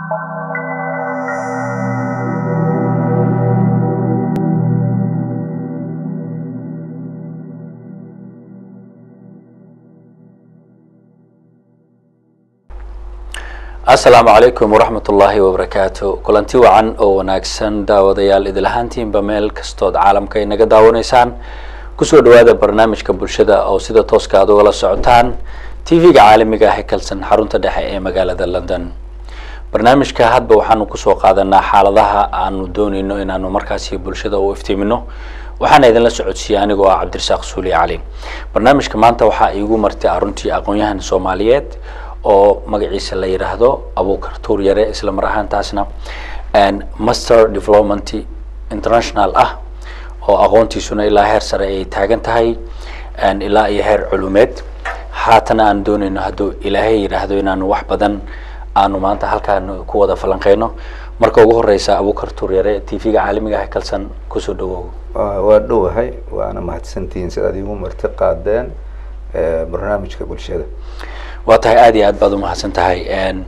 asalaamu calaykum waraxmat ullaahi wabarakaatu kulanti wacan oo wanaagsan daawadayaal idil ahaantiinba meel kastood caalamka inaga daawanaysaan kusoo dhawaada barnaamijka bulshada oo sida tooska aad ugala socotaan tv-ga caalamiga ah ee kalsan xarunta dhexe ee magaalada london barnaamijka hadba waxaanu kusoo qaadanaa xaaladaha aanu dooneyno inaanu markaasi bulshada u iftiimino waxaana idinla socodsiiyey anigoo ah cabdirasaaq suuli cali barnaamijka maanta waxaa iigu martay aruntii aqoon-yahan soomaaliyeed oo magaciisa la yidhaahdo abuukar tuur yare isla mar ahaantaasna master development international ah oo aqoontiisuna ilaa heer sare ay taagan tahay ilaa iyo heer culumeed haatana aan dooneyno hadduu ilaahay yidhaahdo inaanu wax badan aanu maanta halkaan ku wada falanqeyno marka ugu horeysa abuukar tuur yare t v-ga caalamiga ah kalsan kusoo dhawow waa dhowahay waana mahadsantihiin sidaad iigu marti qaadeen barnaamijka bulshada waa tahay aada iyo aad baad umahadsan tahay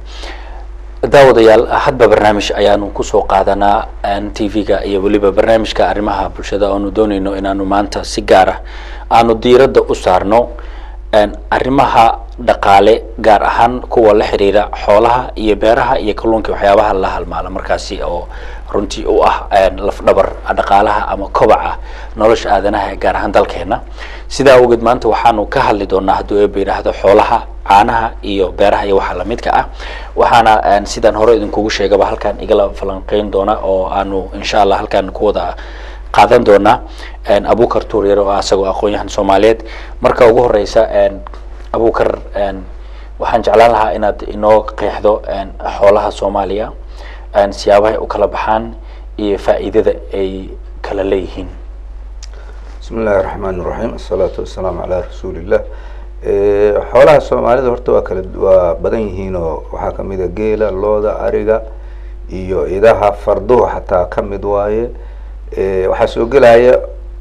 daawadayaal hadba barnaamij ayaanu kusoo qaadanaa t v-ga iyo weliba barnaamijka arrimaha bulshada oanu dooneyno inaanu maanta si gaara aanu diiradda u saarno arrimaha dhaqaale gaar ahaan kuwa la xiriira xoolaha iyo beeraha iyo kalluunka waxyaabaha la halmaala markaasi oo runtii u ah lafdhabar dhaqaalaha ama kobaca nolosha aadanaha gaar ahaan dalkeena sidaa awgeed maanta waxaanu ka hadli doonaa hadduu eeba yidhaahdo xoolaha caanaha iyo beeraha iyo waxa lamidka ah waxaana sidaan hore idinkugu sheegaba halkaan igala falanqeyn doona oo aanu insha allah halkaan ku wada qaadan doonaa abukar tuur yare oo asagoo aqoon-yahan soomaaliyeed marka ugu horeysa abukar waxaan jeclaan lahaa inaad inoo qeexdo xoolaha soomaaliya siyaabahay u kala baxaan iyo faa'iidada ay kala leeyihiin bismi illaahi raxmaan iraxiim asalaatu wasalaamu calaa rasuulillah xoolaha soomaalida horta waa kala waa badan yihiin oo waxaa kamid a geela looda ariga iyo idaha farduhu xataa kamid waaye waxaa soo gelaya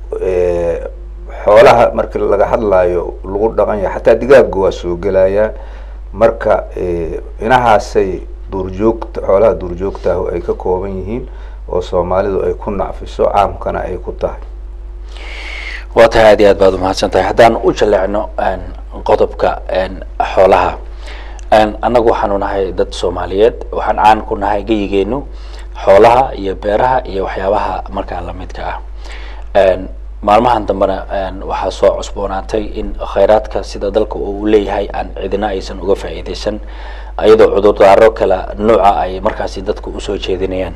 xoolaha marki laga hadlaayo lagu dhaqan yahay xataa digaaga waa soo gelaya marka inahaasay duurjoogta xoolaha duurjoogtaah ay ka kooban yihiin oo soomaalidu ay ku nacfiso caamkana ay ku tahay waa tahay aad iyo aad baad umahadsan tahay haddaan u jaleecno qodobka xoolaha annagu waxaanu nahay dad soomaaliyeed waxaan caan ku nahay geyigeenu xoolaha iyo beeraha iyo waxyaabaha markaa lamidka ah maalmahan dambena waxaa soo cusboonaatay in khayraadka sida dalka uu leeyahay aan cidina aysan uga faa'iideysan iyadoo cudurdaaro kala nooca ay markaasi dadku usoo jeedinayaan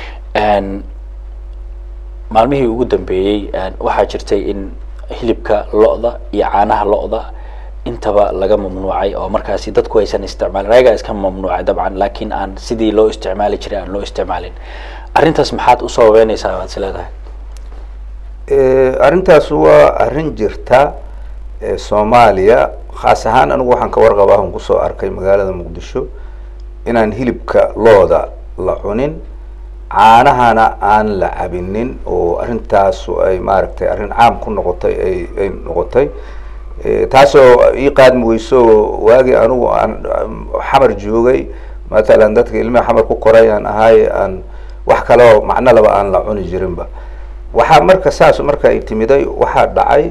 maalmihii ugu dambeeyey waxaa jirtay in hilibka lo-da iyo caanaha lo-da intaba laga mamnuucay oo markaasi dadku aysan isticmaalin ayagaa iska mamnuucay dabcan laakiin aan sidii loo isticmaali jiray aan loo isticmaalin arrintaas maxaad u sababeyneysaa waad is leedahay arrintaas waa arrin jirta soomaaliya khaas ahaan anigu waxaan ka warqabaa on kusoo arkay magaalada muqdisho inaan hilibka looda la cunin caanahana aan la cabinin oo arrintaasu ay maaragtay arrin caam ku noqotay ay ay noqotay taasoo ii qaadmi weyso waagii anigu aan xamar joogay matalan dadka ilmiha xamar ku koray aan ahay aan wax kaleo macno laba aan la cuni jirinba waxaa marka saas marka ay timiday waxaa dhacay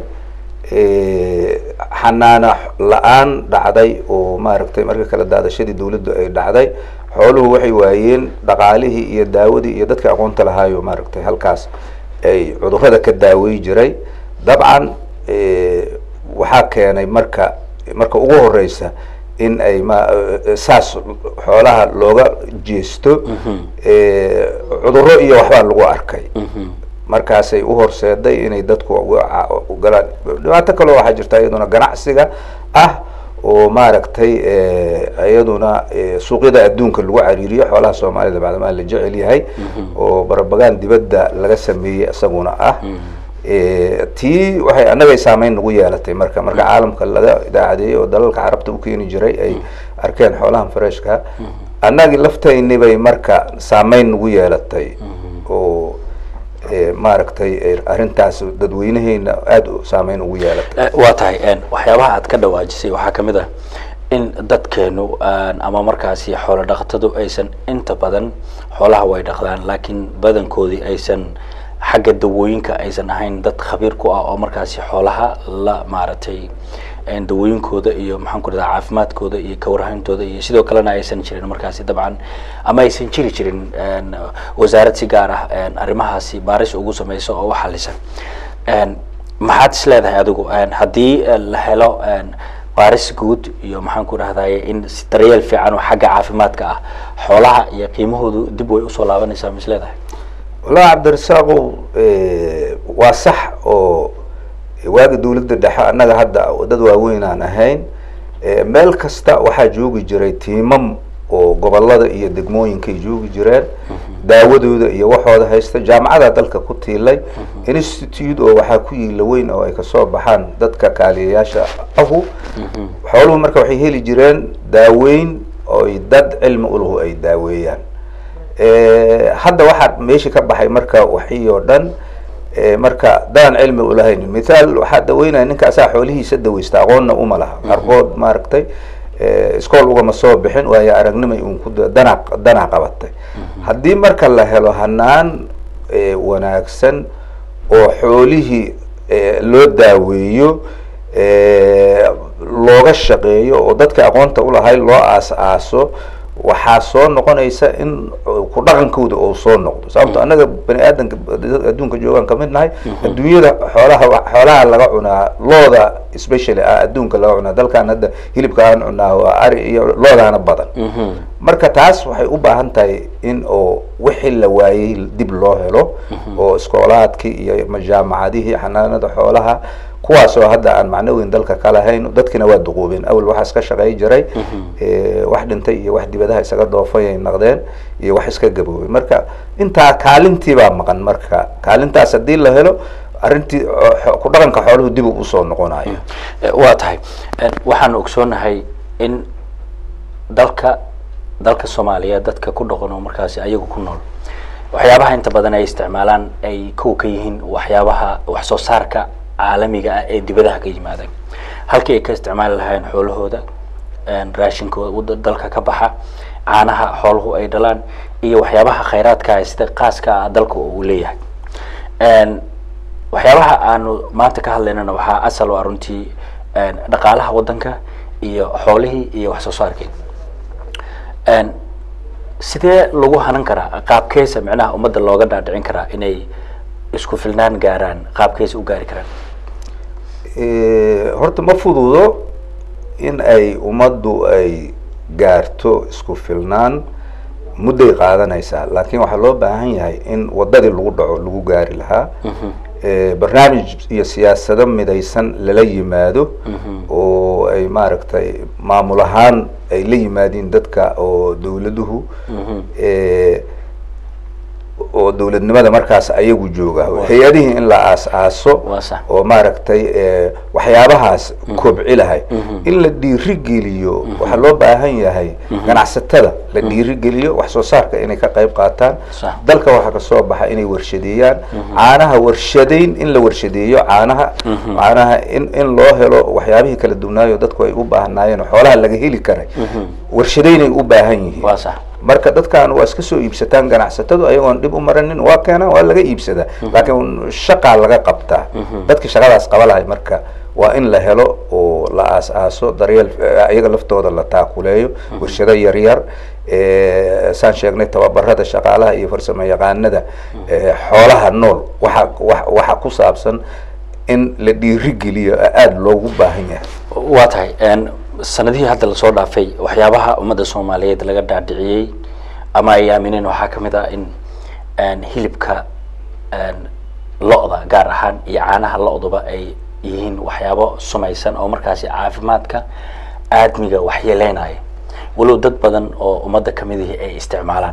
xanaana la-aan dhacday oo maaragtay marka kala daadashadii dawladdu ay dhacday xooluhu waxay waayeen dhaqaalihii iyo daawadii iyo dadka aqoonta lahaayo maaragtay halkaas ay cudurrada ka daawey jiray dabcan waxaa keenay marka marka ugu horeysa in ay ma saas xoolaha looga jeesto cudurro iyo waxbaa lagu arkay markaasay uhorseeday inay dadku galaan dhibaato kaleo waxaa jirta iyaduna ganacsiga ah oo maaragtay iyaduna suuqyada adduunka lagu cariiriyo xoolaha soomaalida bacdamaa la jecel yahay oo barabagaan dibadda laga sameeyey isaguna ah tii waxay annagay saameyn nagu yeelatay marka marka caalamka laga idaacadeeyey oo dalalka carabta ukeeni jiray ay arkeen xoolahan freshka annagii laftayni bay marka saameyn nagu yeelatay oo maaragtay arrintaas dadweynaheena aada saameyn ugu yeelatay waa tahay waxyaabaha aad ka dhawaajisay waxaa kamid ah in dadkeenu ama markaasi xoolo dhaqatadu aysan inta badan xoolaha way dhaqdaan laakiin badankoodii aysan xagga dawooyinka aysan ahayn dad khabiir ku ah oo markaasi xoolaha la maaragtay dawooyinkooda iyo maxaan ku rahdaa caafimaadkooda iyo kawarhayntooda iyo sidoo kalena aysan jirin markaasi dabcan ama aysan jiri jirin wasaarad si gaar ah arrimahaasi baaris ugu sameyso oo u xalisa maxaad is leedahay adigu haddii la helo baaris guud iyo maxaan ku rahdaye in daryeel fiican oo xagga caafimaadka ah xoolaha iyo qiimahoodu dib way usoo laabanaysaa ma is leedahay wallahi cabdirasaaqow waa sax oo waaga dawladda dhexe annaga hadda dad waaweyn aan ahayn meel kasta waxaa joogi jiray tiimam oo gobolada iyo degmooyinkay joogi jireen daawadooda iyo waxooda haysta jaamacadaa dalka ku tiilay institute oo waxaa ku yiila weyn oo ay kasoo baxaan dadka kaaliyayaasha ahu xooluhu marka waxay heli jireen daaweyn oy dad cilmi ulahu ay daaweeyaan hadda waxaa meesha ka baxay marka waxii oo dhan marka dadaan cilmi ulahayn mithaal waxaa daweynaya ninkaasaa xoolihiisa daweysta aqoonna uma laha qarqood maaragtay iskool ugama soo bixin waayo aragnimay un ku dana danaa qabatay haddii marka la helo hanaan wanaagsan oo xoolihii loo daaweeyo looga shaqeeyo oo dadka aqoonta ulahay loo aas-aaso waxaa soo noqonaysa in ku dhaqankooda oo soo noqdo sababto annaga bani aadanka adduunka joogaan kamid nahay adduunyada xoolaha xoolaha laga cunaa looda specially ah adduunka laga cunaa dalkan hadda hilibka aan cunaa waa ari iyo loodaana badan marka taas waxay u baahan tahay in oo wixii la waayey dib loo helo oo iskoolaadkii iyo majaamacadihii xanaanada xoolaha kuwaasoo hadda aan macno weyn dalka ka lahayn dadkina waa duquubeen awel waxaa iska shaqey jiray wax dhintay iyo wax dibadaha isaga doofay ay naqdeen iyo wax iska gaboobay marka intaa kaalintii baa maqan marka kaalintaas haddii la helo arrintii ku dhaqanka xooluhu dib u usoo noqonayo waa tahay waxaan ogsoonahay in dalka dalka soomaaliya dadka ku dhaqan oo markaasi ayagu ku nool waxyaabaha inta badan ay isticmaalaan ay kow ka yihiin waxyaabaha wax soo saarka caalamiga ah ee dibadaha ka yimaada halkii ay ka isticmaali lahayn xoolahooda raashinkooda dalka ka baxa caanaha xooluhu ay dhalaan iyo waxyaabaha khayraadka sida qaaska ah dalka uu leeyahay waxyaabaha aanu maanta ka hadlaynana waxaa asal waa runtii dhaqaalaha waddanka iyo xoolihii iyo wax soo saarkii sidee lagu hanan karaa qaabkeesa micnaha ummadda looga dhaadhicin karaa inay isku filnaan gaaraan qaabkeesa u gaari karaan horta ma fududo in ay ummaddu ay gaarto isku filnaan mudday qaadanaysaa laakiin waxaa loo baahan yahay in waddadii lagu dhaco lagu gaari lahaa barnaamij iyo siyaasado midaysan lala yimaado oo ay maaragtay maamul ahaan ay la yimaadiin dadka oo dawladuhu oo dawladnimada markaas ayagu jooga hay-adihii in la aas-aaso oo maaragtay waxyaabahaas kobci lahay in la dhiirigeliyo waxaa loo baahan yahay ganacsatada la dhiirigeliyo wax soo saarka inay ka qayb qaataan dalka waxaa kasoo baxa inay warshadeeyaan caanaha warshadeyn in la warshadeeyo caanaha caanaha in in loo helo waxyaabihii kala duwanaayo dadku ay u baahnaayeen xoolaha laga heli karay warshadeynay u baahan yihiin marka dadkan waa iska soo iibsataan ganacsatadu ayagoon dhib u maranin waa keenaan waa laga iibsadaa laakiin shaqaa laga qabtaa dadki shaqadaas qaba lahay marka waa in la helo oo la aas-aaso daryeel iyaga laftooda la taakuleeyo warshado yaryar saan sheegnay tababarada shaqaalaha iyo farsamo yaqaanada xoolaha nool waxa wa waxa ku saabsan in la dhiirigeliyo aada loogu baahan yahay waa tahay sanadihii hadda lasoo dhaafay waxyaabaha ummadda soomaaliyeed laga dhaadhiciyey ama ay aamineen waxaa kamid ah in hilibka lo-da gaar ahaan iyo caanaha lo-duba ay yihiin waxyaabo sumaysan oo markaasi caafimaadka aadmiga waxyeeleynaya walow dad badan oo ummadda kamidihii ay isticmaalaan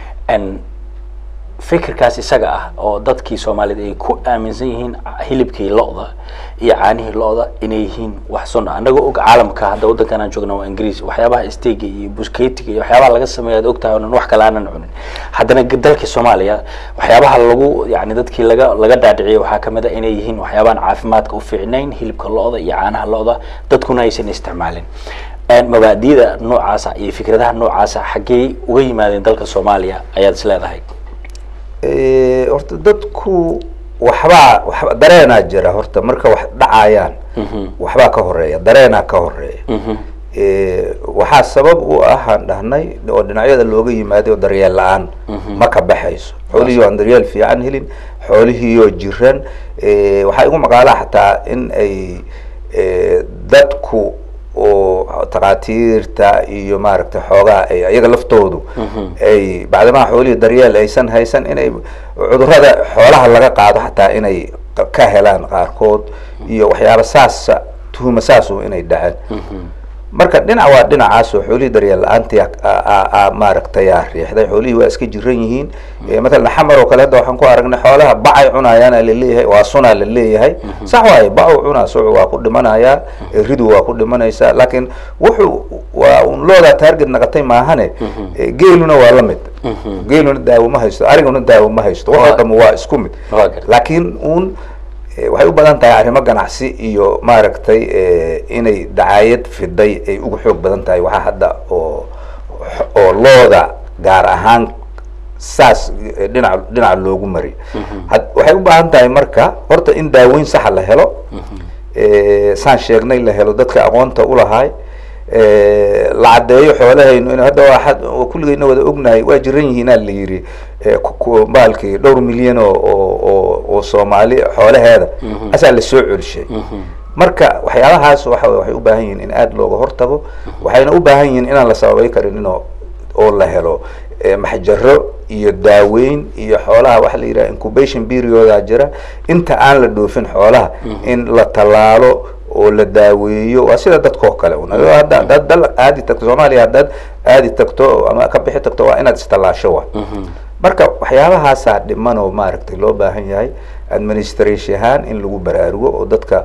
fikirkaas isaga ah oo dadkii soomaaliyeed ay ku aaminsan yihiin hilibkii lo-da iyo caanihii lo-da inay yihiin wax sun ah annagoo og caalamka hadda waddankan aan joogna waa ingiriis waxyaabaha stega iyo busketiga iyo waxyaabaha laga sameeya ad ogtahay onan wax kale aanan cunin haddana dalkii soomaaliya waxyaabaha lagu yani dadkii laga laga dhaadhiciyay waxaa kamid a inay yihiin waxyaabahan caafimaadka u fiicnayn hilibka lo-da iyo caanaha lo-da dadkuna aysan isticmaalin mabaadida noocaasa iyo fikradaha noocaasa xaggee uga yimaadeen dalka soomaaliya ayaad is leedahay horta dadku waxbaa waxba dareenaa jira horta marka wax dhacayaan waxbaa ka horeeya dareenaa ka horeeya waxaa sabab u ah aan dhahnay oo dhinacyada looga yimaaday oo daryeel la-aan ma ka baxayso xoolihii aan daryeel fiican helin xoolihiioo jiran waxaa igu maqaalaa xataa in ay dadku oo takhaatiirta iyo maaragtay xoogaa ay iyaga laftoodu ay bacdimaha xoolihii daryeel aysan haysan inay cudurada xoolaha laga qaado xataa inay ka helaan qaarkood iyo waxyaaba saasa tuhuma saasu inay dhaceen marka dhinac waa dhinacaas oo xoolihii daryeel la-aantii maaragtay aa riixday xoolihii waa iska jiran yihiin matalan xamar oo kale hadda waxaan ku aragnay xoolaha bacay cunayaana laleeyahay waa sunaa la leeyahay sax waaye bacu cunaa sucu waa ku dhimanayaa ridu waa ku dhimanaysaa laakiin wuxuu waa un loodaa taarget naqatay maahane geeluna waa la mid geeluna daawo ma haysto ariguna daawo ma haysto waxoo dham waa isku mid laakiin un waxay u badan tahay arrimo ganacsi iyo maaragtay inay dacaayad fiday ay ugu xoog badan tahay waxaa hadda oo oo looda gaar ahaan saas dhinac dhinaca loogu mariyo waxay u baahan tahay marka horta in daaweyn saxa la helo saan sheegnay la helo dadka aqoonta ulahaay la caddeeyo xoolahaynu in hadda waa kulligeyna wada ognahay waa jiran yihiinaa la yidhi baalkii dhowr milyan oo oo oo soomaali xoolaheeda asaa lasoo celishay marka waxyaabahaas waxa waxay u baahan yihiin in aada looga hortago waxayna u baahan yihiin inaan la sababay karin in oo la helo maxjaro iyo daaweyn iyo xoolaha waxa la yidhaha incubation perioda jira inta aan la dhoofin xoolaha in la tallaalo oo la daaweeyo waa sida dadkao kale un hadda hadaad dal aadi tagto soomaaliya haddaad aadi tagto ama ka bixi tagto waa inaad istallaasho wa marka waxyaabahaasaa dhiman oo maaragtay loo baahan yahay administration ahaan in lagu baraarugo oo dadka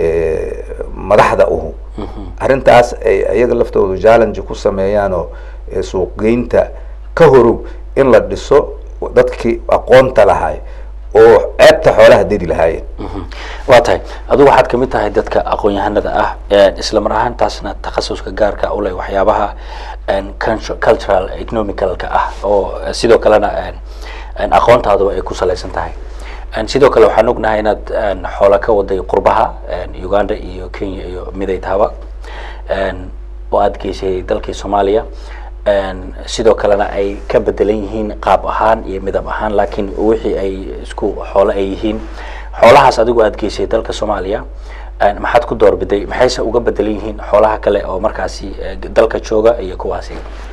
madaxda uhu arrintaas ay iyaga laftoodu challenge ku sameeyaan oo suuqgeynta ka horow in la dhiso dadkii aqoonta lahay oo ceebta xoolaha dedi lahaayeen waa tahay adigu waxaad kamid tahay dadka aqoon-yahanada ah isla mar ahaantaasna takhasuska gaarka uleh waxyaabaha cultural economicalka ah oo sidoo kalena aqoontaadaba ay ku salaysan tahay sidoo kale waxaan ognahay inaad xoola ka waday qurbaha uganda iyo kenya iyo midaytaaba oo aada geysay dalkii soomaaliya sidoo kalena ay ka bedelan yihiin qaab ahaan iyo midab ahaan laakiin wixii ay isku xoolo ay yihiin xoolahaas adigu aada geysay dalka soomaaliya maxaad ku doorbiday maxayse uga bedelan yihiin xoolaha kale oo markaasi dalka jooga iyo kuwaasi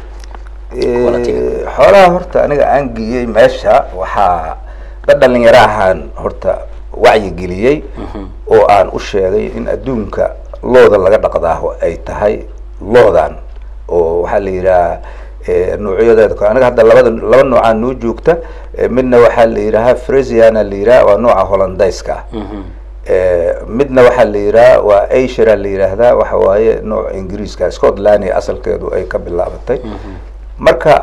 xoolaha horta aniga aan geeyey meesha waxaa dad dhalinyaro ahaan horta wacyigeliyey oo aan u sheegay in adduunka looda laga dhaqdaaho ay tahay loodan oo waxaa la yidhaha noocyadeeda aniga hadda labada laba noocaa noo joogta midna waxaa la yidhaha fresiana la yidhaha waa nooca hollandayska ah midna waxaa la yidhaha waa ashira la yidhaahdaa waxa waaye nooc ingiriiska scotland asalkeedu ay ka bilaabatay marka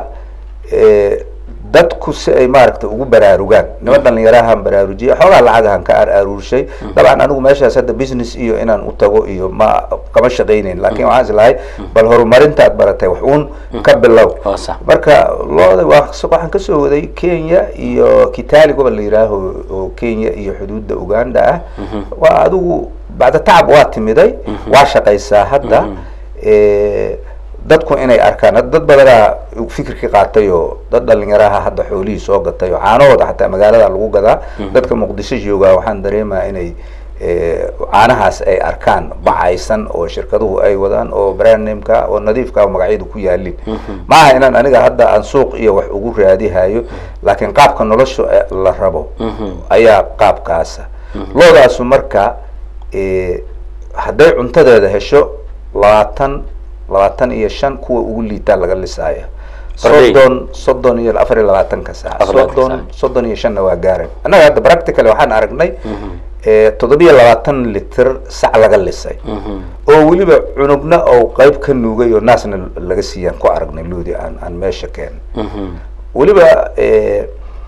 dadku si ay maaragtay ugu baraarugaan nima dhalinyarahaan baraarujiyay xoogaa lacagahan ka ar aruurshay dabcan anigu meeshaas hadda business iyo inaan u tago iyo ma kama shaqaynayn lakin waxaan is lahay bal horumarintaad baratay wax uun ka bilow marka looda waa waxaan kasoo waday kenya iyo kitali gobol la yihaaho oo kenya iyo xuduudda uganda ah waa adigu bacda tacab waa timiday waa shaqaysaa hadda dadku inay arkaan dad badanaa fikirkii qaatay oo dad dhalinyaraha hadda xoolihii soo gatay oo caanahooda xataa magaalada lagu gadaa dadka muqdisho joogaa waxaan dareemaa inay caanahaas ay arkaan bacaysan oo shirkaduhu ay wadaan oo brandnameka oo nadiifka magacyadu ku yaalin maaha inaan aniga hadda aan suuq iyo wax ugu raadihayo laakiin qaabka nolosha la rabo ayaa qaabkaasa loodaasu marka hadday cuntadeeda hesho labaatan labaatan iyo shan kuwa ugu liitaa laga lisaaya soddon soddon iyo afar iyo labaatanka saac soddon soddon iyo shanna waa gaaran annaga hadda practical waxaan aragnay toddobiyo labaatan liter sac laga lisay oo weliba cunugna oo qeyb ka nuugay oo naasna laga siiyaan ku aragnay loodi aan aan meesha keen weliba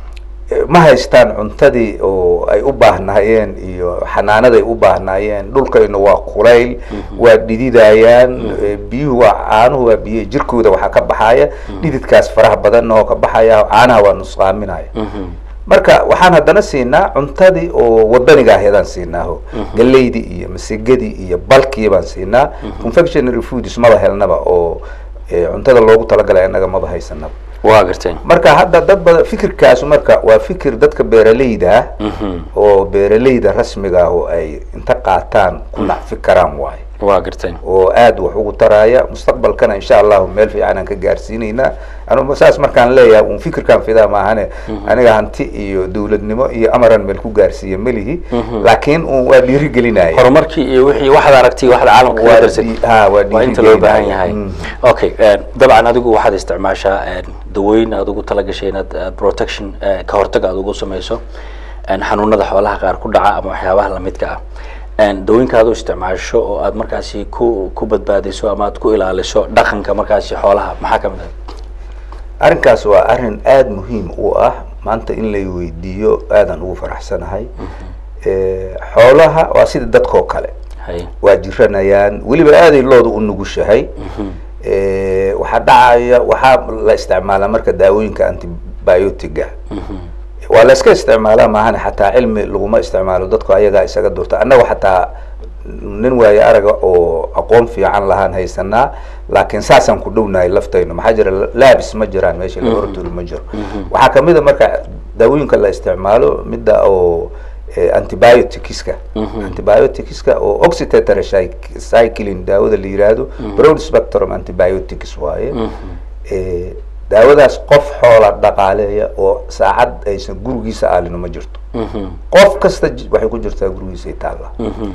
ma haystaan cuntadii oo ay u baahnaayeen iyo xanaanaday u baahnaayeen dhulkayna waa kulayl waa dhididayaan biyuhu waa caanuhu waa biyo jirkooda waxaa ka baxaya dhididkaas faraha badan oo ka baxaya caanaha waa nusqaaminaya marka waxaan haddana siinaa cuntadii oo wadaniga aheedaan siinaaho galeydii iyo masigadii iyo balkii baan siinaa confectionary foods maba helnaba oo cuntada loogu talagalay annaga maba haysanaba waa gartay marka hadda dad badan fikirkaas marka waa fikir dadka beeraleyda ah oo beeraleyda rasmiga ah oo ay inta qaataan ku nacfi karaan waayo waa gartay oo aada wax ugu taraya mustaqbalkana insha allahu meel fiican aan ka gaarsiinaynaa anu saas markaan leeyahay un fikirkaan fidaa maahane aniga hanti iyo dawladnimo iyo amaran meel ku gaarsiiya melihi laakiin un waa dhiirigelinaya horumarkii iyo wixii waxaad aragtay waxaad caalamka kaga darsay ha waa waa inta loo baahan yahay okay dabcan adigu waxaad isticmaashaa dawooyin aad ugu talagashay inaad protection ka hortag aad ugu samayso xanuunada xoolaha qaar ku dhaca ama waxyaabaha lamidka ah dawooyinka aad u isticmaasho oo aad markaasi ku ku badbaadiso ama aad ku ilaaliso dhaqanka markaasi xoolaha maxaa kamid ah arrinkaas waa arrin aada muhiim u ah maanta in lay weydiiyo aadan ugu faraxsanahay xoolaha waa sida dadkao kale hay waa jiranayaan weliba aaday looda u nugushahay waxaa dhacaya waxaa la isticmaalaa marka daawooyinka antibiotiga waa la iska isticmaalaa maahane xataa cilmi laguma isticmaalo dadku ayagaa isaga durta annaga xataa nin waaye araga oo aqoon fiican lahaan haysanaa laakiin saasaan ku dhownahay laftayno maxaa jira labs ma jiraan meesha laboratory ma jiro waxaa kamid a marka daawooyinka la isticmaalo midda oo antibioticska antibioticska oo oxytetracycline daawada la yiraahdo broad spectrum antibiotics waaye daawadaas qof xoola dhaqaaleeya oo saacad aysan gurigiisa aalino ma jirto qof kasta waxay ku jirtaa gurigiisa taalla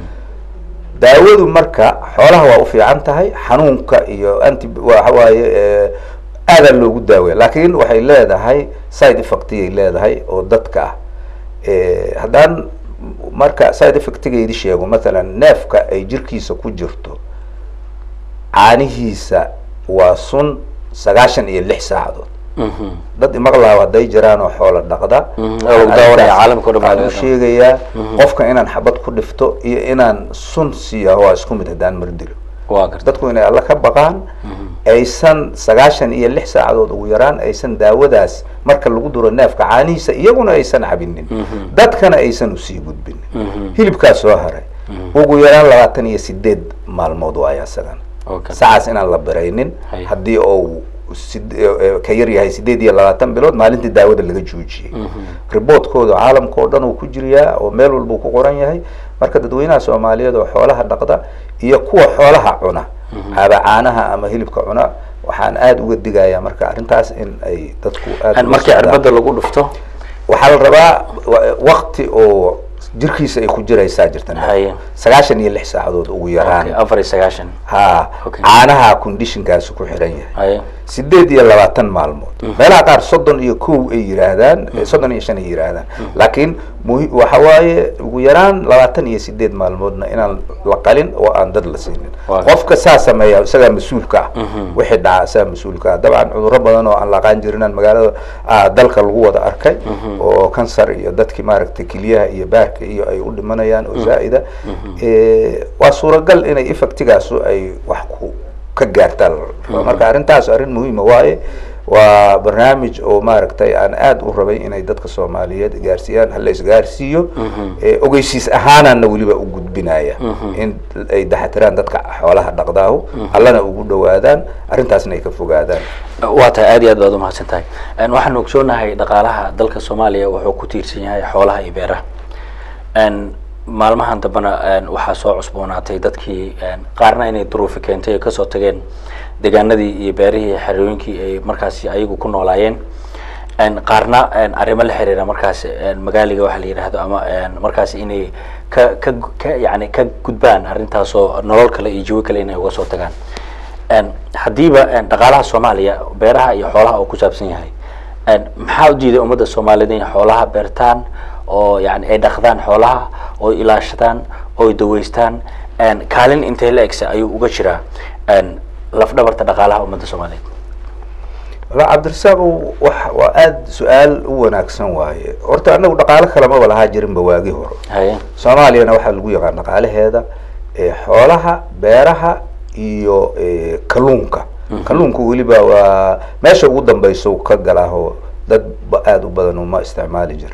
daawadu marka xoolaha waa u fiican tahay xanuunka iyo anti waxa waaye aadaa loogu daaweya laakiin waxay leedahay side effectiyay leedahay oo dadka ah haddaan marka side effectigeedi sheego mathalan neefka ay jirkiisa ku jirto caanihiisa waa sun sagaashan iyo lix saacadood dad imaqlaaw hadday jiraan oo xoola dhaqda waxaan u sheegayaa qofka inaan xabad ku dhifto iyo inaan sun siiya waa isku mid haddaan mardilo dadku inay alla ka baqaan aysan sagaashan iyo lix saacadood ugu yaraan aysan daawadaas marka lagu duro neefka caanihiisa iyaguna aysan cabinin dadkana aysan usii gudbinin hilibkaa soo haray ugu yaraan labaatan iyo sideed maalmood waaya isagan sacaas inaan la biraynin haddii oo ka yar yahay sideed iyo labaatan bilood maalintii daawada laga joojiyey riboortkooda caalamka oo dhan uu ku jiriyaa oo meel walba ku qoran yahay marka dadweynaha soomaaliyeed oo xoolaha dhaqda iyo kuwa xoolaha cuna aba caanaha ama hilibka cuna waxaan aada uga digayaa marka arrintaas in ay dadku aad markii cirbada lagu dhufto waxaa la rabaa wakti oo jirkiisa ay ku jiraysaa jirta Haye. sagaashan iyo lix saacadood ugu yaraan afar iyo sagaashan ha Okay. caanaha conditionkaasi ku xiran yahay haye sideed iyo labaatan maalmood meelaha qaar soddon iyo kow ay yiraahdaan eh, soddon iyo shan ay yiraahdaan laakiin muhi waxa waaye ugu yaraan labaatan iyo sideed maalmoodna inaan la qalin oo aan dad la siinin Waa. qofka saa sameeya isagaa mas-uulka ah wixii dhaca isagaa mas-uulka ah dabcan cudurro badan oo aan la aqaan jirinaan magaalada ah, dalka lagu wada arkay oo kansar iyo dadkii maaragtay keliyaha iyo baarka iyo ay u dhimanayaan oo zaa'ida Eh, waa suuragal inay effectigaasu ay wax ku ka gaartaan marka arrintaas arrin muhiima waaye waa barnaamij oo maaragtay aan aada u rabay inay dadka soomaaliyeed gaarsiiyaan hala isgaarsiiyo Eh, ogeysiis ahaanaana weliba u gudbinaya in ay daxatiraan dadka xoolaha dhaqdaahu allana ugu dhawaadaan arrintaasna ay ka fogaadaan waa tahay aad iyo aad baad umahadsan tahay Een, waxaan ogsoonahay dhaqaalaha dalka soomaaliya wuxuu ku tiirsan yahay xoolaha iyo beeraha Een, maalmahan dambena een, waxaa soo cusboonaatay dadkii een, qaarna inay duruufi keentay ay kasoo tageen deegaanadii iyo beerihii xerooyinkii ay markaasi ayagu ku noolaayeen Een, qaarna een, arrimo la xiriira markaasi een, magaaliga waxa la yidhaahdo ama een, markaasi inay ka ka ka yani ka gudbaan arrintaasoo nolol kale iyo jawi kale inay uga soo tagaan Een, haddiiba een, dhaqaalaha soomaaliya beeraha iyo xoolaha oo ku saabsan yahay een, maxaa u diiday ummadda soomaaliyeed inay xoolaha beertaan oo yani ay dhaqdaan xoolaha oo ilaashadaan oo daweystaan een, kaalin intay la egsa ayuu uga jiraa een, lafdhabarta dhaqaalaha ummadda soomaaliyeed la cabdirasaaq wax waa aada su-aal u wanaagsan waaye horta anagu dhaqaalo kalamaba lahaa jirinba waagi hore haye soomaaliyana waxaa lagu yaqaan dhaqaalaheeda eh, xoolaha beeraha iyo eh, kalluunka kalluunku weliba waa meesha ugu dambeyso ka galaaho dad ba- aada u badan uma isticmaali jira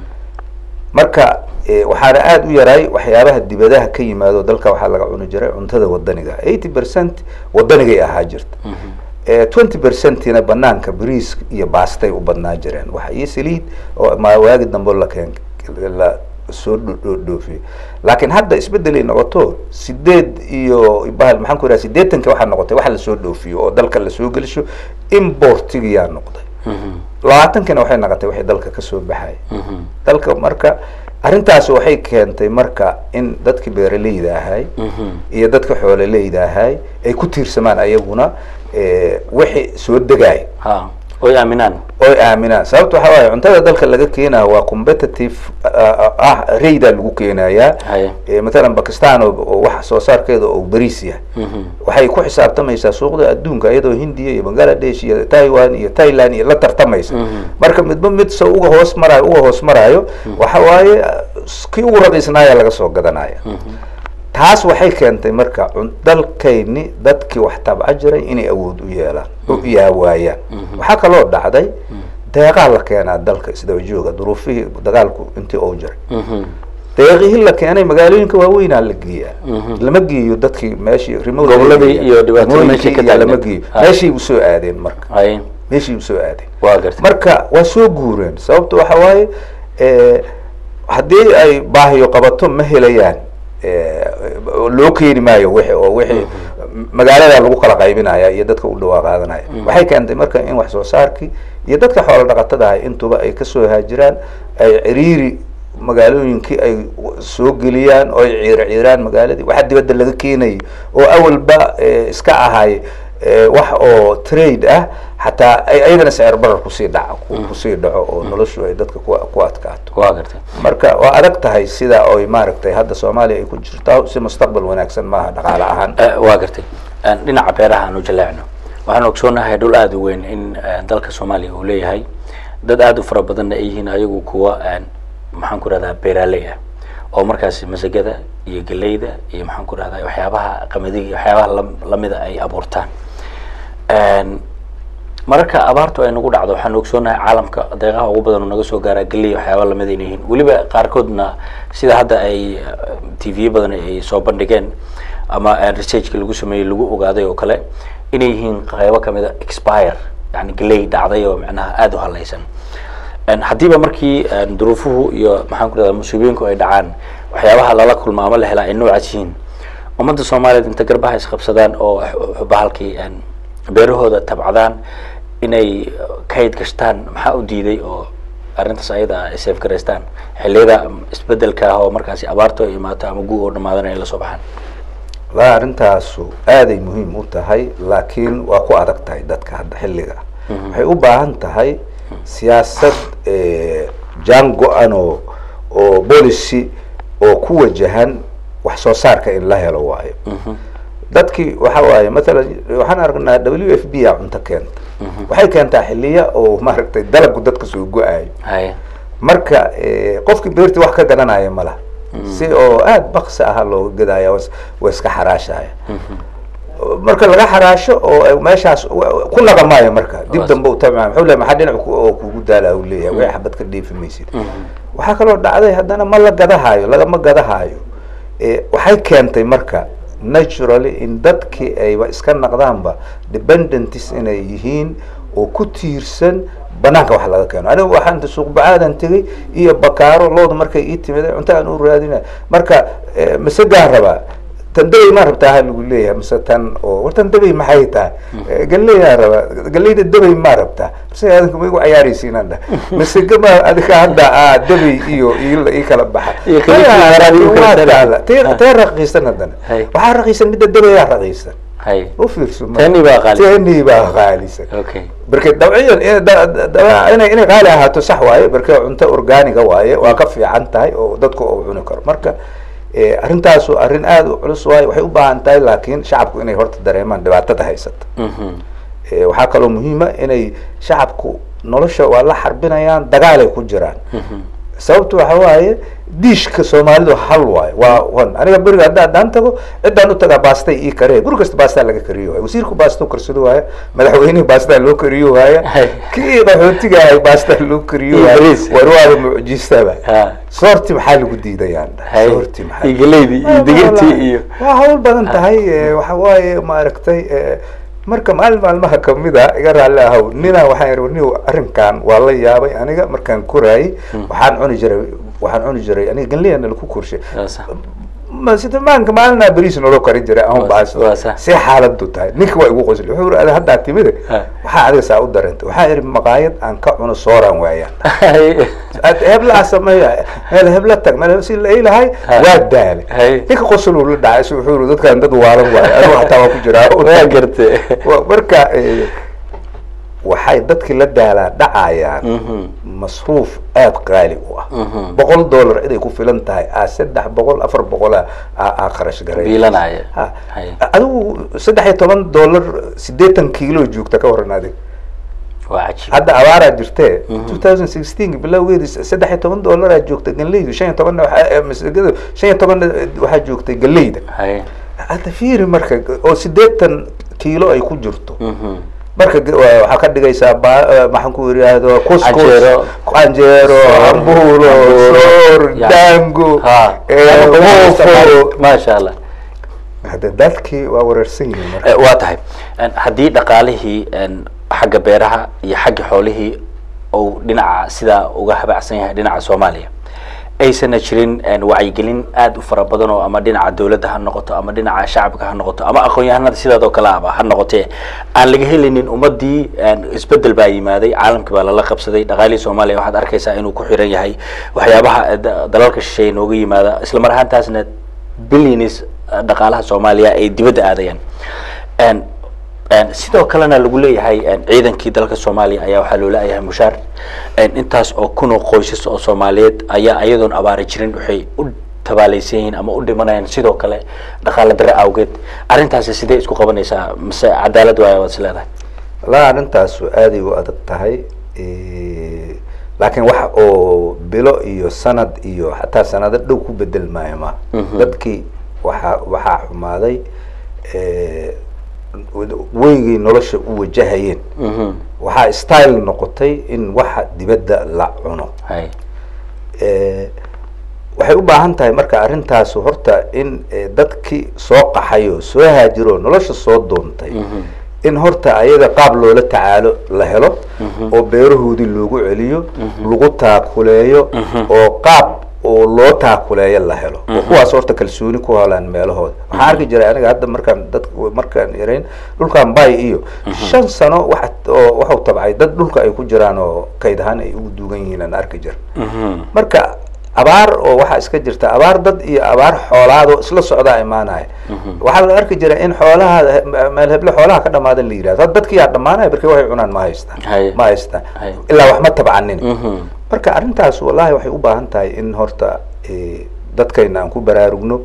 marka eh, waxaana aada u yaraay waxyaabaha dibadaha ka yimaado dalka waxaa laga cuni jiray cuntada wadaniga eighty percent wadanigay ahaa jirta twenty percentina banaanka bariis iyo baastay u badnaa jireen wax iyo saliid oo ma waagi dambe la keen la soo dho- dho- dhoofiyey laakiin hadda isbedelay noqoto sideed iyo bahal maxaan ku idhaha sideetanka waxaa noqotay wax lasoo dhoofiyo oo dalka lasoo gelisho importigiyaa noqday labaatankina waxay noqotay waxay dalka kasoo baxay dalka marka arrintaas waxay keentay marka in dadki beeraleyda ahay iyo dadka xoololeyda ahay ay ku tiirsamaan ayaguna eh, wixii soo degaay ha oy aaminaan oy aaminaan sababta waxaa waaye cuntada dalka laga keenaya waa competitive ah, ah rayda lagu keenayaa haye Eh, matalan bakistan oo oo wax soo saarkeeda oo bariis yahay waxay ku xisaabtamaysaa suuqda adduunka iyadoo hindiya iyo bangladesh iyo taiwan iyo thailand iyo la tartamaysa marka midba mid soo uga hoos marayo uga hoos marayo waxa waaye ah, kii ugu raqiisnaaya laga soo gadanaya taas waxay keentay marka cun- dalkayni dadkii wax tabca jiray inay awood u yeelaan u yaawaayaan waxaa kaloo dhacday deeqaa la keenaa dalka isdaba jooga duruufihii dagaalku intii uu jiray deeqihii la keenay magaalooyinka waaweynaa la geeyaa lama geeyo dadkii meeshii remote Goboladii area, iyo dhibaatada degmooyinkii meeshii ka iyo lama taagneed. geeyo Ha. meeshii usoo aadeen marka haye meeshii usoo aadeen waa gartay marka waa soo guureen sababta waxa waaye eh, haddii ay baahiyo qabato ma helayaan eh, loo keeni maayo wixi oo wixii magaalada lagu kala qaybinaya iyo dadka u dhawaa qaadanaya waxay keentay marka in wax soo saarkii iyo dadka xoolo dhaqatada ah intuba ay kasoo haajiraan ay ciriiri magaalooyinkii ay soo geliyaan oo ay ciir ciiraan magaaladii waxa dibadda laga keenayo oo awalba eh, iska ahay eh, wax oo trade ah xataa ay ayagana sicir barar kusii dhaca ku- kusii dhaco oo noloshu ay dadka ku ku adkaato waa gartay marka waa adag tahay sida oy maaragtay hadda soomaaliya ay ku jirtaa si mustaqbal wanaagsan maaha dhaqaale ahaan Eh, waa gartay Eh, dhinaca beeraha aan u jaleecno waxaan ogsoonahay dhul aada u weyn in eh, dalka soomaaliya uu leeyahay dad aada u fara badanna ay yihiin ayagu kuwa eh, maxaan ku rahdaa beeraaley ah oo markaasi masagada iyo geleyda iyo maxaan ku rahdaa waxyaabaha qamadiga iyo waxyaabaha lam- lamida ay abuurtaan En, mararka abaartu ay nagu dhacdo waxaan ogsoonahay caalamka deeqaha ugu badan oo naga soo gaaraa geley waxyaaba lamid inay yihiin weliba qaarkoodna sida hadda ay t v badan ay soo bandhigeen ama eh, researchka lagu sameeyey lagu ogaaday oo kale inay yihiin qaybo kamid a expire yani geley dhacday oo macnaha aada u halaysan En, haddiiba markii en, duruufuhu iyo maxaan ku rahdaa musiibooyinku ay dhacaan waxyaabaha lala kulma ama la helaa ay noocaas yihiin ummadda soomaaliyeed inta garbaha isqabsadaan oo x- bahalkii en, beerahooda tabcadaan inay kayd gashtaan maxaa u diiday oo arrintaas ayada ay safe garaystaan xilliyada isbedelka ah oo markaasi abaartu ay imaato ama gu oo dhamaadan ay la soo baxaan la arrintaasu aaday muhiim u tahay laakiin waa ku adag tahay dadka hadda xilliga waxay u baahan tahay siyaasad eh, jaan go-an oo oo policy oo ku wajahan wax soo saarka in la helo waayo dadkii waxa waaye mathalan waxaan aragnaa w f b a cunto keenta waxay keentaa xiliya oo maaragtay dalagu dadka soo go-ayo haye marka eh, qofkii beertii wax ka garanaya ma laha si oo aada baksi aha looga gadaya was- waa iska xaraashaya marka laga xaraasho oo ay meeshaas wa- ku naqa maayo marka dib Khalaas. dambe u tabca muxuu leeyahay maxaa dhinac ku- oo kugu daala u leeyahay way xabad ka dheefi maysid waxaa kaloo dhacday haddana ma la gadahaayo lagama gadahaayo Eh, waxay keentay marka naturally in dadkii ayba iska naqdaanba dependents inay yihiin oo ku tiirsan banaanka wax laga keeno anigu waxaan inta suuq bacaadan tegay iyo bakaaro looda markay ii timid cunto aan u raadina marka eh, masagaan rabaa tan dabay ma rabtaa ha lagu leeyahay mise tan oo war tan dabay maxay tahay Eh, galleydaa rabaa galleyda dabay ma rabtaa mise adinka ma igu cayaaraysiinaan dhah mise gama adika hadda aa dabay iyo iyo ii kala baxa Iyo kala Maya, kala laakiin kala waa kala taala. tee Ha. tee raqiisan haddana Hay. waxaa raqiisan midda dabayaa raqiisan haye u fiirso ma- Tani baa qaalisan. tani baa qaalisan okay barke dabciyan in- da- da- da- inay inay qaali ahaato sax waaye barke cunto organiga waaye waa ka fiican tahay oo dadku uu cuni karo marka eh, arrintaasu arrin aada u culus waaye waxay u baahan tahay laakiin shacabku inay horta dareemaan dhibaatada haysata Mhm. waxaa kaloo muhiima inay shacabku nolosha waa la xarbinayaan dagaalay ku jiraan sababta waxa waaye diishka soomaalidu hal waayo waa wan aniga beriga hadda haddaan tago ciddaan u tagaa baastay ii karee guri kasta baastaa laga kariyo waaya wasiirku baasta u karsado waaya madaxweynihi baastaa loo kariyo waaya kii qaxootiga ahay baastaa loo kariyo waaya war waaba mucjisaba soorti maxaa lagu diidayaan soorti maxaa galeydi iyo digirtii iyo waa hawl badan tahay waxa waaye maaragtay marka maalin maalmaha kamida iga raalli ahow nina waxaan ihi ni arrinkan waa la yaabay aniga markaan koraayey waxaan cuni jiray waxaan cuni jiray aniga ganleyana laku korshay sida maanka maalinaa beriis nolo karin jiray ahun baas see xaaladu tahay ninka waa igu qosli wuxuu iri ada haddaa timide waxaa adiga saa u daranta waxaa ihi maqaayad aan ka cuno sooraan waayaan hebla sameeya meel hebla tag meel si la ilahay waa daale ninka qosol uu la dhacay si wuxuu iri dadkan dad waalan waayo anigu hataa waa ku jiraa waa garte marka waxay dadki la daalaa dhacayaan masruuf aada qaali u ah boqol dollar inay ku filan tahay a saddex boqol afar boqola aa kharash garay biilanaya adigu saddex iyo toban dollar sideetan kiilo joogta ka waran adig waa cajiib hadda abaaraa jirtee two thousand sixteen bilowgeedi saddex iyo toban dollaraa joogta galeydu shan iyo tobanna masagada shan iyo tobanna waxaa joogtay galeyda hadda fiiri marka oo sideetan kiilo ay ku jirto marka waxaa ka dhigaysaa maxaan ku iraahdo kuskus canjeero hambulo soor dango maasha allah hade dadkii waa wareersan yihiin marka waa tahay haddii dhaqaalihii xagga beeraha iyo xagga xoolihii ou dhinaca sidaa uga habacsan yahay dhinaca soomaaliya aysana jirin wacyigelin aada u fara badan oo ama dhinaca dawladda ha noqoto ama dhinaca shacabka ha noqoto ama aqoon-yahanada sidaadoo kale aba ha noqotee aan laga helinin ummadii isbedel baa yimaaday caalamkii baa lala qabsaday dhaqaalihii soomaaliya waxaad arkaysaa inuu ku xiran yahay waxyaabaha dalalka shisheeye nooga yimaada isla mar ahaantaasna billions dhaqaalaha soomaaliya ay dibadda aadayaan sidoo kalena lagu leeyahay ciidankii dalka soomaaliya ayaa waxaa loo leeyahay mushaar intaas oo kun oo qoysas oo soomaaliyeed ayaa iyadoon abaari jirin waxay u tabaalaysan yihiin ama u dhimanayaan sidoo kale dhaqaala dare awgeed arrintaasi sidee isku qabanaysaa mise cadaalad waaya waad is leedahay wallahi arrintaasu aaday u adag tahay laakiin wax oo bilo iyo sanad iyo xataa sanado dhow ku bedel maayo ma dadkii waxaa waxaa xumaaday weygay nolosha u wajahayeen waxaa style noqotay in waxa dibadda la cuno waxay u baahan tahay marka arrintaasu horta in dadkii soo qaxay oo soo haajiro nolosha soo doontay in horta ayaga qaab loola tacaalo la helo oo beerahoodii loogu celiyo lagu taakuleeyo oo qaab oo loo taakuleeyo la helo oo kuwaas horta kalsooni ku helaan meelahooda waxaan arki jiray aniga hadda markaan dad markaan yarayn dhulkan bay iyo shan sano wa oo waxau tabcay dad dhulka ay ku jiraan oo kayd ahaan ay ugu duugan yihiin aan arki jira marka abaar oo waxaa iska jirta abaar dad iyo abaar xoolaad oo isla socdaa imaanaya waxaa la arki jira in xoolaha meel heble xoolaha ka dhamaada la yihahdo had dadki yaa dhamaanaya barki waxay cunaan ma haystaan ma haystaan ilaa wax ma tabcanin marka arrintaas wallahi waxay u baahan tahay in horta dadkayna aan ku baraarugno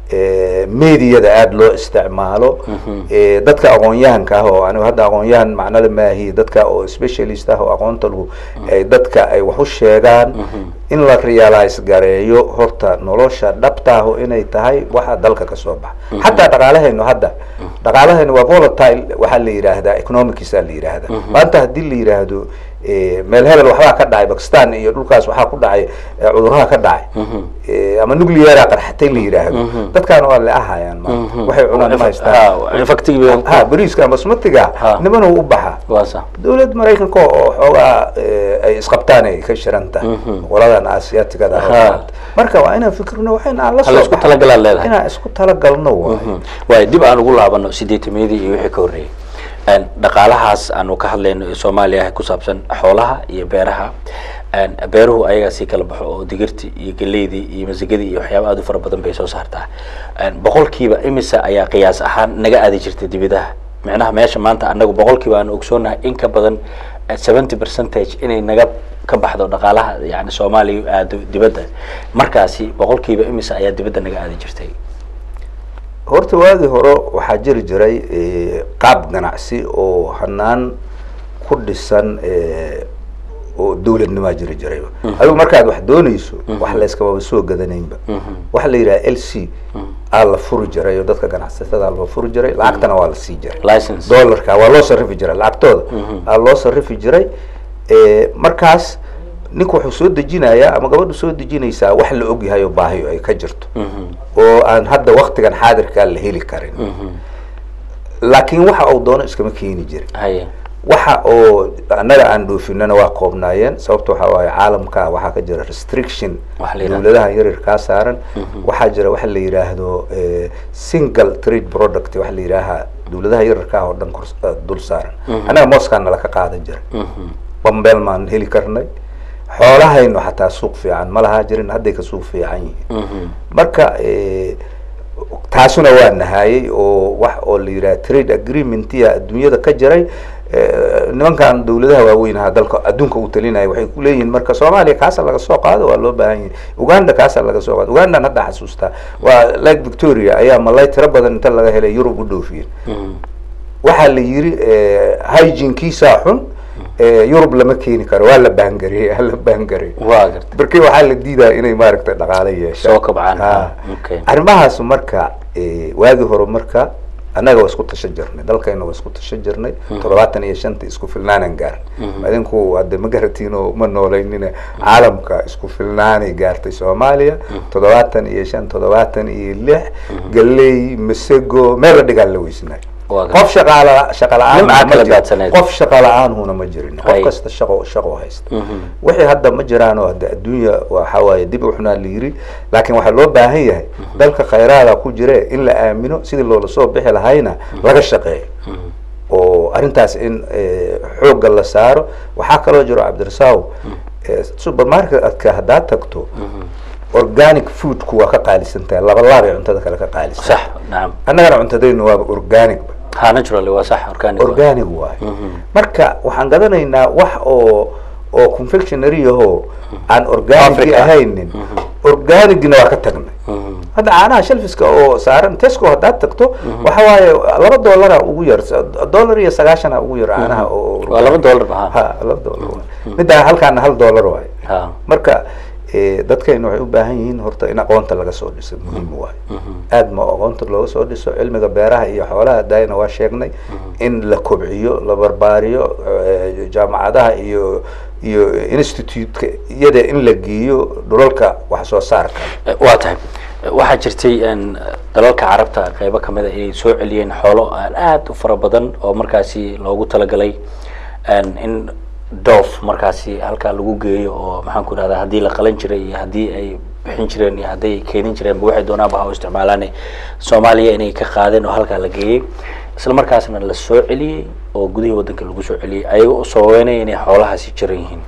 mediyada aada loo isticmaalo dadka aqoon-yahanka ah oo anigu hadda aqoon-yahan macnada maahi dadka oo specialist ah oo aqoonta lagu dadka ay wax u sheegaan in la realize gareeyo horta nolosha dhabtaahu inay tahay waxa dalka kasoo baxa xataa dhaqaalahaynu hadda dhaqaalahaynu waa volatile waxaa la yidhaahdaa economicsa la yidhaahdaa maanta haddii la yidhaahdo meel hebel waxbaa ka dhacay bakistan iyo dhulkaas waxaa ku dhacay cuduraha ka dhacay ama nucleara qarxatay la yidhaahdo dadkaan waa le ahayaan ma waxay cunaan ma haystaan ha beriiska ama smatiga nimanu u baxa dawlad maraykanka oo xoogaa ay isqabtaan ay ka shiran tahay qoladan asiatigada marka waa inaan fikirno waxayna aan la soo isku talagalaan leedahay inaan isku talagalno waay waay dib aan ugu laabano sideetamiyadii iyo wixii ka horreeyay dhaqaalahaas aanu ka hadlayno ee soomaaliya ku saabsan xoolaha iyo beeraha beeruhu ayagaa sii kala baxo oo digirtii iyo galeydii iyo masagadii iyo waxyaaba aad u fara badan bay soo saartaa boqolkiiba imisa ayaa qiyaas ahaan naga aadi jirtay dibadaha micnaha meesha maanta anagu boqolkiiba aanu ogsoonahay in ka badan seventy percentage inay naga ka baxdo dhaqaalaha yani soomaaliya aado dibadda markaasi boqolkiiba imisa ayaa dibadda naga aadi jirtay horta waagii hore waxaa jiri jiray qaab qaab ganacsi oo hanaan ku dhisan oo dawladnimaa jiri jirayba adigu markaad wax doonayso wax layskababa soo gadanaynba waxa la yidhaha l c aa la furi jiray oo dadka ganacsatada loo furi jiray lacagtana waa la sii jiray license dollarka waa loo sarifi jiray lacagtooda aa loo sarifi jiray markaas ninku wuxuu soo dejinayaa ama gabadhu soo dejinaysaa wax la ogyahay oo baahiyo ay ka jirto oo aan hadda waktigan xaadirkaa la heli karin laakiin waxa uu doono iskama keeni jirin haye waxa oo annaga aan dhoofinana waa koobnaayeen sababta waxaa waaye caalamka waxaa ka jira restriction Waxa la yidhahdo. dawladaha yaryarkaa saaran waxaa jira waxa la yidhaahdo eh, single trade product waxa la yidhaaha dawladaha yaryarkaa oo dhan kor- eh, dul saaran annaga mooskaa nala ka qaadan jira bambeel maan heli karnay xoolahaynu xataa suuq fiican ma lahaa jirin hadday ka suuq fiican yihiin marka eh, taasuna waa nahaayey oo wax oo la yidhaha trade agreementia adduunyada ka jiray eh, nimankan dawladaha waaweynaha dalka adduunka u talinaya waxay ku leeyihiin marka soomaaliya kaasa laga soo qaado waa loo baahan yahay uganda kaasa laga soo qaado ugandan hadda xasuustaa waa lake victoria ayaa malay tiro badan inta laga helay yurub u dhoofiyeen waxaa la yiri hygienkiisaa xun eh, yurub lama keeni karo waa la baangariyey waa la baangariyey waa garta markii waxaa la diidaa inay maaragtay dhaqaale yeeshaan Soo kobcaan, Ha. ha, okay. arrimahaas marka eh, waagii hore marka annaga waa isku tashan jirnay dalkayna waa isku tashan jirnay toddobaatan iyo shanta isku filnaanan gaar idinku hadde ma garatiin oo ma nooleynina caalamka isku filnaanay gaartay soomaaliya toddobaatan iyo shan toddobaatan iyo lix galey masego meel la dhigaan la weysnaay Waa garta. qof shaqaala shaqa la-aan Nimca ma kala jiro. daadsaneed. qof shaqa la-aanhuna ma jirin qof Hay. kasta shaqo shaqo haysta wixii hadda ma jiraan oo hadda adduunya waxa waaye dib u xunaa la yiri laakiin waxaa loo baahan yahay dalka khayraada ku jire in la aamino sidii loola soo bixi lahayna laga shaqeeyo oo arrintaas in eh, xoogga la saaro waxaa kaloo jiro cabdirasaaw eh, supermarketka haddaad tagto organic foodku waa ka qaalisan tahay laba laabay cuntada kale ka qaalisan sax nacam annagana cuntadaynu waaba organic ba ha naturally waa sax organic waa. organic waayo marka waxaan gadanaynaa wax oo oo confectionary ahoo aan organic Africa. ahaynin organicna waa ka tagnay hadda caanaha shelfiska oo saaran tesco haddaad tagto waxa waaye laba dollara ugu yar dollar iyo sagaashana ugu yar caanaha oo waa laba dollar ba ha ha laba dollar waaye middaa halkaana hal dollar waaye ha marka eh, dadkayna waxay u baahan yihiin horta in aqoonta laga soo dhiso muhiim waayo aad ma aqoonta looga soo dhiso cilmiga beeraha iyo xoolaha daayana waa sheegnay in la kobciyo la barbaariyo eh, jaamacadaha iyo iyo institute-ka iyada in la geeyo dhulalka wax soo saarka Eh, waa tahay Eh, waxaa jirtay een, dalalka carabta qeybo kamid a inay soo celiyeen xoolo aan aad u fara badan oo markaasi loogu talagalay een, in doof markaasi halkaa lagu geeyo oo maxaan ku idhahdaa haddii la qalan jiray iyo haddii ay bixin jireen iyo haddii ay keenin jireen waxay doonaanba ha u isticmaalaan soomaaliya inay ka qaadeen oo halkaa la geeyey isla markaasna la soo celiyey oo gudihii waddanka lagu soo celiyey ayaga oo sababeynaya inay xoolahaasi jiran yihiin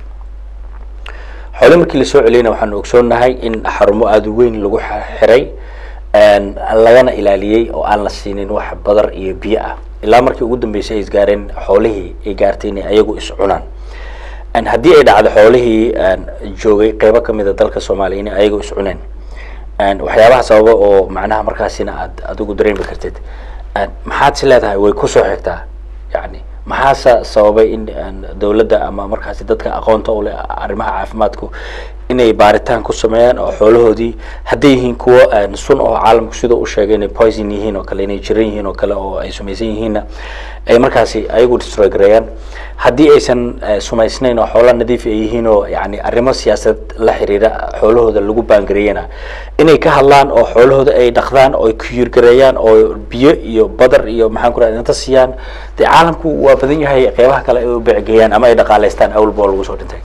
xoole markii lasoo celiyeyna waxaanu ogsoonnahay in xarumo aada u weyn lagu xa- xiray een, lagana ilaaliyey oo aan la siinin wax badar iyo biyo ah ilaa markii ugu dambeysay ay isgaareen xoolihii ay gaartay inay ayagu is cunaan Een, haddii ay dhacdo xoolihii een, joogay qeybo kamid a dalka soomaaliya inay ayagu is cuneen Een, waxyaabaha sababa oo macnaha markaasina aad adigu dareemi kartid Een, maxaad si leedahay way kusoo xigtaa yani maxaase sababay in een, dowladda ama markaasi dadka aqoonta u leh arrimaha caafimaadku inay baaritaan ku sameeyaan oo xoolahoodii hadday yihiin kuwo een, sun oo caalamku sida u sheegay inay poison yihiin oo kale inay jiran yihiin oo kale oo ay sumaysan yihiinna ay markaasi ayagu destroy gareeyaan haddii aysan eh, sumaysnayn oo xoola nadiif ay yihiin oo yani arrimo siyaasad la xiriira xoolahooda lagu baangareeyana inay ka hadlaan oo xoolahooda ay dhaqdaan oo ay kuyirgareeyaan oo biyo iyo badar iyo maxaan ku rahda inta siiyaan dee caalamku waa badan yahay qeybaha kale ay u beecgeeyaan ama ay dhaqaaleystaan awalba oo lagu soo dhintay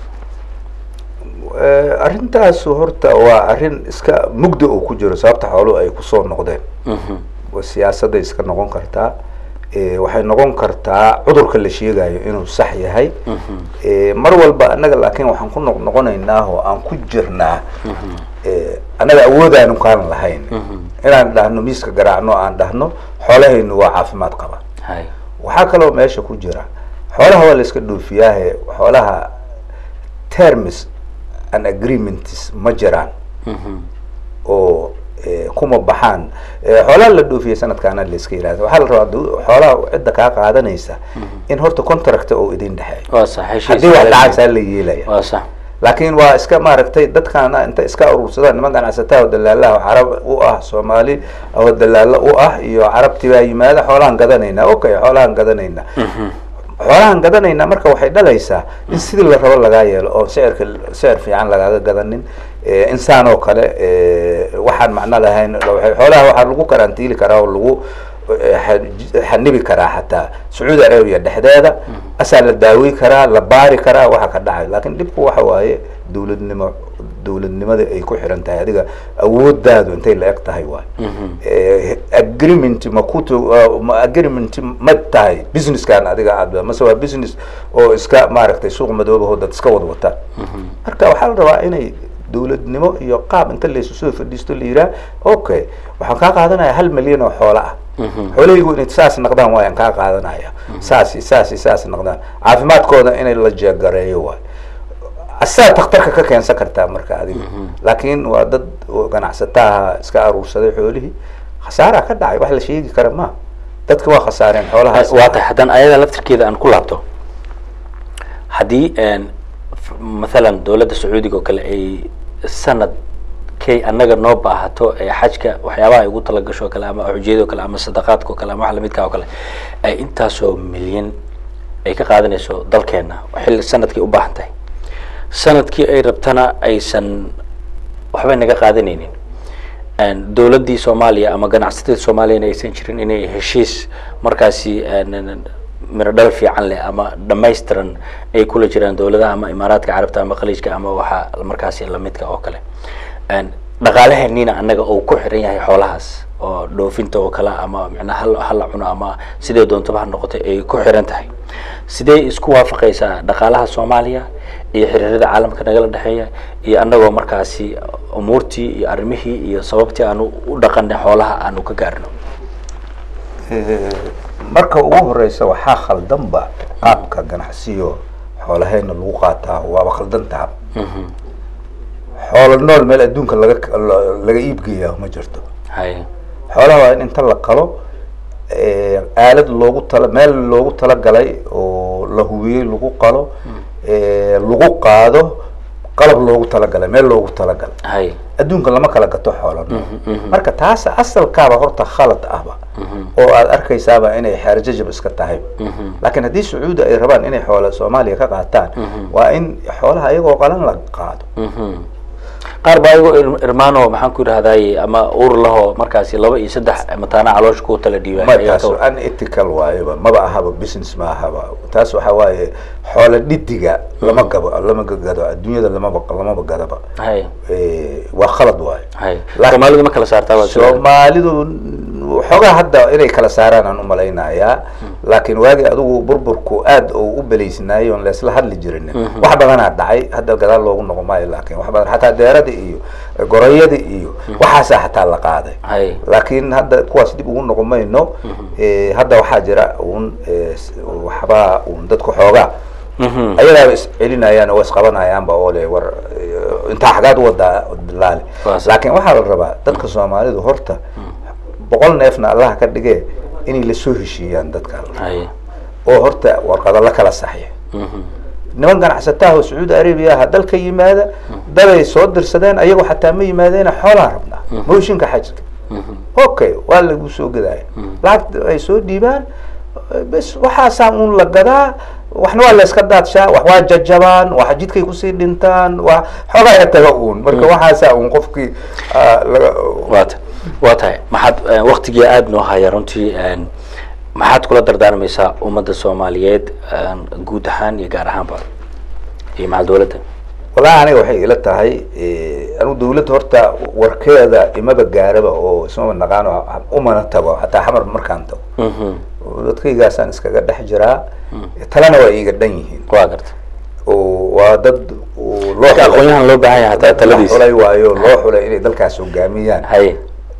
Eh, arrintaasu horta waa arrin iska mugda uu ku jiro sababta xooluhu ay kusoo noqdeen waa siyaasadday iska noqon kartaa Eh, waxay noqon kartaa cudurka la sheegayo inuu sax yahay Eh, mar walba annaga laakiin waxaan ku noq noqonaynaa oo aan ku jirnaa Eh, annaga awoodaanu kaan lahayn inaan dhahno miiska garaacno aan dhahno xoolahaynu waa caafimaad qaba hay waxaa kaloo meesha ku jira xoolaha waa la iska dhoofiyaahe xoolaha terms and agreements ma jiraan oo eh, kuma baxaan Eh, xoolaha la dhoofiyey sanadkaana layska yihahda waxaa la rabaa du- xoolaha cidda kaa qaadanaysa in horta contract oo idin dhexeeya waa sax heshiis haddii wax caalami ah. dhacaysaa la yeelaya waa sax laakiin waa iska maaragtay dadkaana inta iska urursadaan niman ganacsataa oo dalaalaha oo carab u ah soomaali oo dalaalo u ah iyo carabtii baa yimaada xoolahan gadanaynaa okay xoolahan gadanaynaa xoolahan gadanaynaa marka waxay dhalaysaa in sidii la rabo lagaa yeelo oo sicirka sicir fiican lagaaga gadanin Eh, insaan oo kale eh, waxaan macno lahayn waxay- xoolaha waxaa lagu karantiili karaa oo lagu eh, xa- xanibi karaa xataa sacuudi arabia dhexdeeda asaa la daawey karaa la baari karaa waxa ka dhacay laakiin dhibku waxa waaye dowladnimo dowladnimada ay ku xiran tahay adiga awoodaadu intay la eg tahay waay Eh, agreement ma kutu uh, ma agreement ma tahay businesskan adiga aad mase waa business oo iska maaragtay suuq madoobaho dad iska wad wataan marka waxaa la rabaa inay dowladnimo iyo qaab inta laysu soo fadhiisto la yiraa okay waxaan kaa qaadanaya hal milyan oo xoola ah xoolahaygu inay saas naqdaan waayaan kaa qaadanaya saasi saasi saas naqdaan caafimaadkooda inay la jeegareeyo waay asaa takhtarka ka keensan kartaa marka adiga laakiin waa dad oo ganacsataha iska aruursaday xoolihii khasaaraa ka dhacay wax la sheegi kara ma dadka waa khasaareen xoolahaas waa tahay haddaan ayada laftirkeeda aan ku laabto haddii een, f- mathalan dowladda sacuudiga oo kale ay sanad kay annaga noo baahato ee xajka waxyaabaha ay ugu talagasho oo kale ama xujiyada oo kale ama sadaqaadka oo kale ama wax lamidka oo kale ay intaasoo milyan ay ka qaadanayso dalkeena xilli sanadkii u baahan tahay sanadkii ay rabtana aysan waxbay naga qaadanaynin Een, dowladdii soomaaliya ama ganacsatada soomaaliyana aysan jirin inay heshiis markaasi een, een, miro dhal fiican leh ama dhammaystiran ay kula jiraan dowladaha ama imaaraadka carabta ama khaliijka ama waxa markaasi lamidka oo kale Een, dhaqaalaheenniina annaga uu ku xiran yahay xoolahaas oo dhoofinta oo kale ama micnaha hal hala cuno ama sidee doontaba ha noqotay ay ku xiran tahay sidee isku waafaqaysaa dhaqaalaha soomaaliya iyo xiriirada caalamka nagala dhexeeya iyo annagoo markaasi umuurtii iyo arrimihii iyo sababtii aanu u dhaqanay xoolaha aanu ka gaarno Eh, marka ugu horeysa waxaa khaldanba qaabka ganacsiyo xoolahayna lagu qaataa waaba khaldantaa xoolo nool meel adduunka laga la- laga iibgeeyaa ma jirto hay xoolaha waa in inta la qalo eh, aalad loogu tala meel loogu talagalay oo la hubiyey lagu qalo eh, lagu qaado qalab loogu talagalay meel loogu talagalay hay adduunka lama kala gato xoolo nool marka taas asalkaaba horta khalad ahba oo aad arkaysaaba inay xeerjajab iska tahay laakiin haddii sacuudi ay rabaan inay xoola soomaaliya ka qaataan waa in xoolaha iyagoo qalan la qaado qaar baa iyago ir- irmaano maxaan ku idhahdaay ama ur laho markaasi laba iyo saddex mataana caloosha ku tala ma dhiibay taas unethical waayeba maba ahaba business ma ahaba taas waxa waaye xoola dhidiga lama gabo lama gado adduunyada lamaba lamaba gadaba hay Eh, waa khalad waaye hay Laakiin- soomaalidu ma kala saartaa waa sida- soomaalidu xoogaa hadda inay kala saaraan aan umalaynayaa laakiin waagii adigu burburku aad oo u beleysnaayay oon laisla hadli jirin wax badanaa dhacay hadda gadaal loogu noqon maayo laakiin wax badan xataa deerada iyo gorayada iyo waxaasaa xataa la qaaday hay laakiin hadda kuwaas dib ugu noqon mayno Eh, hadda waxaa jira un eh, s- waxbaa un dadku xoogaa Mhm. ayagaaba is celinayaan oo isqabanayaanba oo le war eh, intaa xagaad wadaa laali Waa sax. laakiin waxaa la rabaa dadka soomaalidu horta boqol neefna allaha ka dhigee inay lasoo heshiiyaan dadka hay oo horta warqado la kala saxiya Mhm. niman ganacsataha oo sacuudi arabia aha dalka yimaada daday soo dirsadeen ayagoo xataa ma yimaadeena xoolaa rabnaa mooshinka xajka okay waa lagu soo gadaya lacagta ay soo dhiibaan bes waxaasaa un la gadaa waxna waa la iska daadshaa wax waa jajabaan wax jidkay kusii dhintaan wa xoogaa ya taga uun marka waxaasaa un qofkii ah, laga waa ta waa tahay maxaad eh, waqtigii aada noo haya runtii een, maxaad kula dardaarmaysaa ummadda soomaaliyeed een, guud ahaan iyo gaar ahaanba iyo macal dowladda wallahi aniga waxay ila tahay eh, anigu dawladda horta warkeeda imaba gaaraba oo ismaba naqaano umana tago xataa xamar markaan tago Mhm. dadkaygaasaan iskaga dhex jiraa talena waa iiga dhan yihiin waa garta oo waa dad oo loo marka xulay- aqoon-yahan loo baahan yahay hataa dad la taladiisa xulay waayo loo xulay inay dalkaas hogaamiyaan haye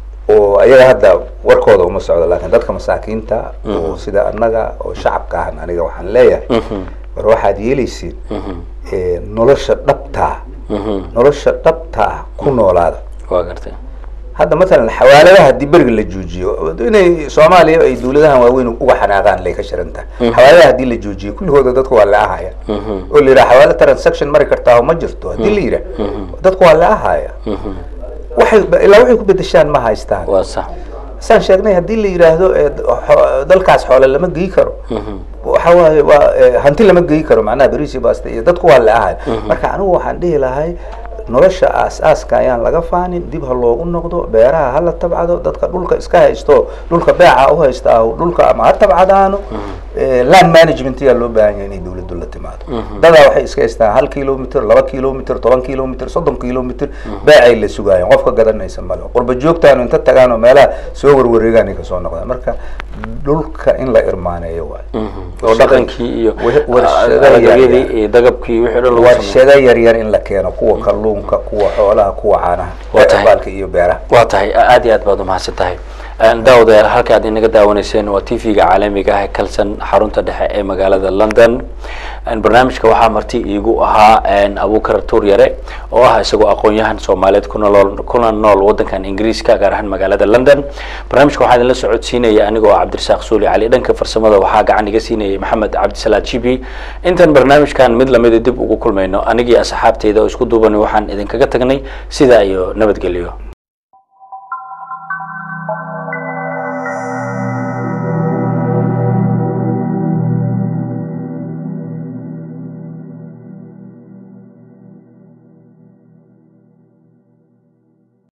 oo ayaga hadda warkooda uma socdo laakiin dadka masaakiinta oo sida annaga oo shacabka ahan aniga waxaan leeyahay Mhm. war waxaad yeelaysiin Mhm. eh, nolosha dhabtaa Mhm. nolosha dhabtaa ku noolaada waa gartay hadda mathalan xawaaladaha haddii beriga la joojiyo inay soomaaliya ay dawladahan waaweyn uga xanaaqaan lay ka shiran tahay xawaaladaha haddii la joojiyo kulligooda dadku waa la ahaya oo la yidhaha xawaala transaction mari kartaa ma jirto haddii la yidhaha dadku waa la ahaya waxay ilaa waxay ku bedeshaan ma haystaan waa sax saan sheegnay haddii la yidhaahdo ee, xo- dalkaas xoole lama geyi karo waxa waaye waa ee, hanti lama geyi karo macnaha beriisi basta iyo dadku waa la ahay marka anigu waxaan dhihi lahay nolosha aas-aaska ayaan laga faanin dib ha loogu noqdo beeraha hala tabcado dadka dhulka iska haysto dhulka beeca u haysta ah dhulka ama ha tabcadaano ee, land management ayaa loo baahan yahay inay dawladdu la timaado dadaa waxay iska haystaan hal kilomitr laba kilomitr toban kilomitr soddon kilomitr beecay la sugaayeen qofka gadanaysa male qurba joogtaanu inta tagaan oo meelaha soo warwareegaan ay kasoo noqdaan marka dhulka in la irmaaneeyo waayo oo dhaqankii iyo wa- warshado alagyadii yaryar. iyo dagabkii wixii dhan lagu sameeyo warshado yaryar in la keeno kuwa kalluunka kuwa xoolaha kuwa caanaha Waa tahay. baalka iyo beeraha waa tahay aad iyo aad baad umahadsan tahay daawadayaal halka aad inaga daawanayseen waa t v-ga caalamiga ah ee kalsan xarunta dhexe ee magaalada london barnaamijka waxaa marti iigu ahaa abukar tuuryare oo ah isagoo aqoon-yahan soomaaliyeed kuna nool kuna nool wadankan ingiriiska gaar ahaan magaalada london barnaamijka waxaa idinla socodsiinaya anigoo ah cabdirasaaq suuli cali dhanka farsamada waxaa gacan iga siinayay maxamed cabdisalaad jibi intaan barnaamijkan mid lamida dib ugu kulmayno anigii asxaabteyda oo isku duubani waxaan idinkaga tagnay sidaa iyo nabadgelyo